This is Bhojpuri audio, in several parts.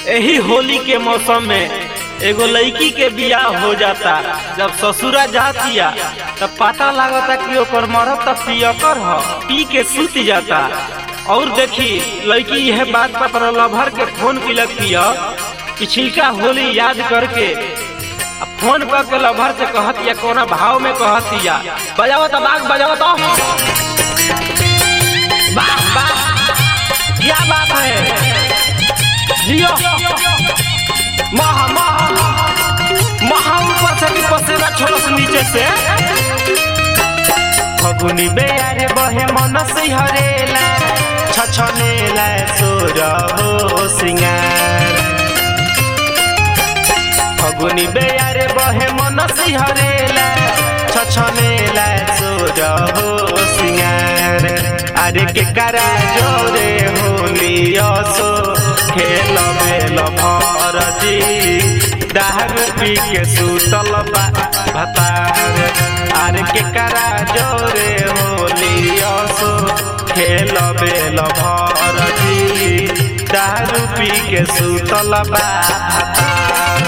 यही होली के मौसम में एगो लड़की के बियाह हो जाता जब ससुरा जातिया तब पता लागता कि ओकर मरद त पियकर ह पी के सूत जाता और देखी लड़की यह बात पर अपना लभर के फोन किलक पिया पिछिलका होली याद करके आ फोन कर के लभर से कहत या कोना भाव में कहत या बजाओ तो बाग बजाओ तो वाह वाह क्या बात है जियो महा महा महा ऊपर से भी पसेना छोड़स नीचे से फगुनी बेयारे बहे मन सिहरेला छछनेला सोर हो सिंगार फगुनी बेयारे बहे मन सिहरेला छछनेला सोर हो सिंगार अरे के करा जोरे होली असो खेल बेल भरजी दारू पी के सुतल बा भतार अरे के करा जोरे होली असो खेल बेल भरजी दारू पी के सुतल बा भतार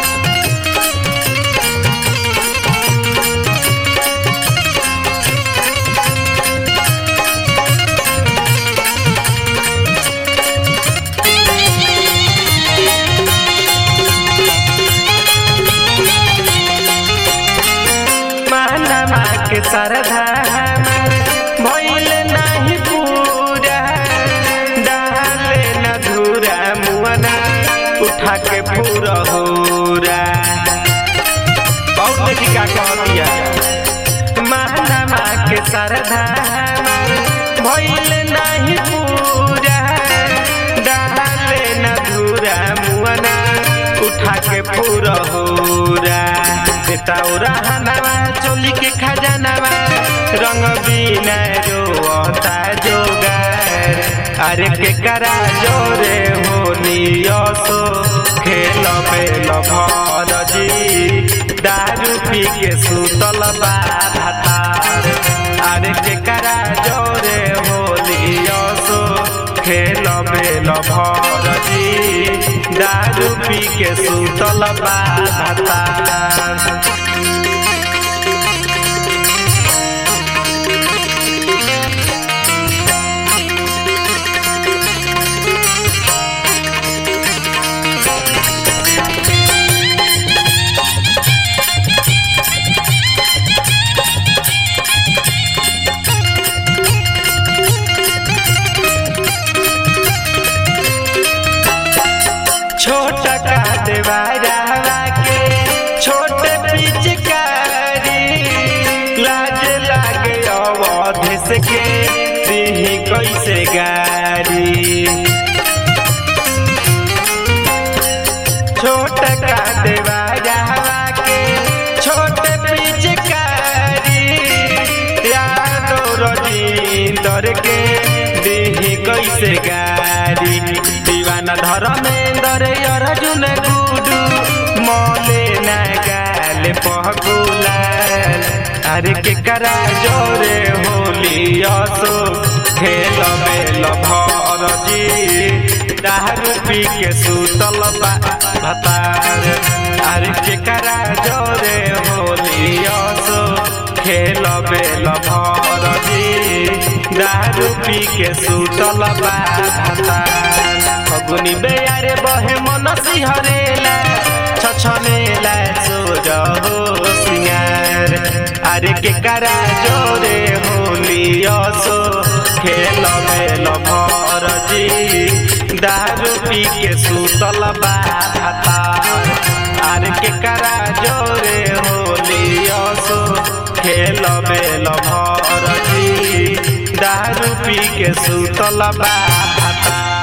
मानमा के सरधा भइल नाही पूरा डाले न धुरा मुअना उठा के पूरा होरा बहुत देखी का कह दिया मानमा के सरधा भइल नाही पूरा डाले न धुरा मुअना उठा के पूरा होरा बेताउरा हनावा चोली के खजानावा रंग बिना रोता जोगार अरे के करा जोरे होली असो खेल पेल भरजी दारू पी के सुतल बा भातार अरे के करा जोरे होली असो खेल बेल भरजी दारू पी के सुतल बा भातार छोट का देवारा के छोट पिचकारी लाज लागे अवध से के दिही कैसे गारी छोट का देवारा के छोट पिचकारी यादो रजिंदर के दिही कैसे गारी दीवाना धर्मेंदर अर्जुन गुडू मले न गाल पहकुलाल अरे के करा जोरे होली असो खेल मेल भरजी दारू पी के सुतल बा भतार अरे के करा जोरे होली असो खेल बेल भरजी दारू पी के सुतल बा भतार फगुनी बेयारे बहे मन सिहरेला छछनेला सोर हो सिंगार अरे के करा जोरे होली असो खेल मेल भरजी दारू पी के सुतल बा भातार अरे के करा जोरे होली असो खेल बेल भरजी दारू पी के सुतल बा भातार